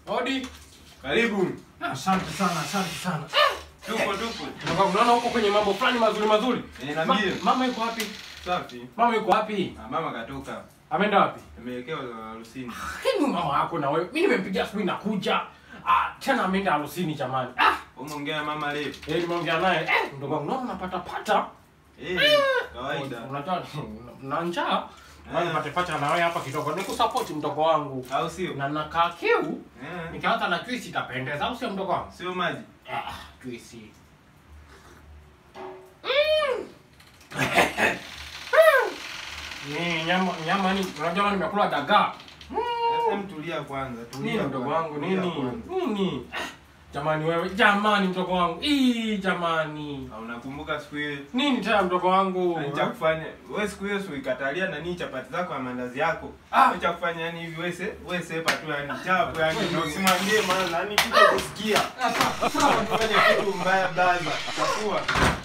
Hodi. Karibu. Asante sana, asante sana. Tupo tupo. Mdogo wangu, Unaona huko kwenye mambo fulani mazuri mazuri. Eh, Ma, niambie. mama yuko wapi? Safi. Mama yuko wapi? Ah, mama katoka. Ameenda wapi? Ameelekea harusini. Lakini mama yako na wewe. Mimi nimempigia asubuhi nakuja. Ah, tena ameenda harusini jamani. Ah, Umeongea na mama leo? eh nimeongea naye. Eh, mdogo wangu naona unapata pata. Eh, kawaida. Unajua na njaa. Bali Eh. nipate pata na wewe hapa kidogo. Nikusupport mdogo wangu. Au sio? Na nakaa kiu. Eh. Nikianza na juice itapendeza au sio mdogo wangu? Sio maji. Ah, juice. Ni nyama nyama ni unajua nimekula dagaa. Sasa mtulia kwanza. Tulia Nini mdogo kwanza, wangu tulia nini? kwanza. Nini? Jamani wewe, jamani mdogo wangu. Ii jamani. Ah, unakumbuka siku ile Nini tena mdogo wangu? cha kufanya wewe siku hiyo si uikatalia nani chapati zako na mandazi yako. Ah. Wewe cha kufanya yani hivi wewe se wewe sepa tu yani chapo yani ndio usimwambie maana nani kija kusikia. Sasa, Sasa unafanya kitu mbaya blaza. Chafua.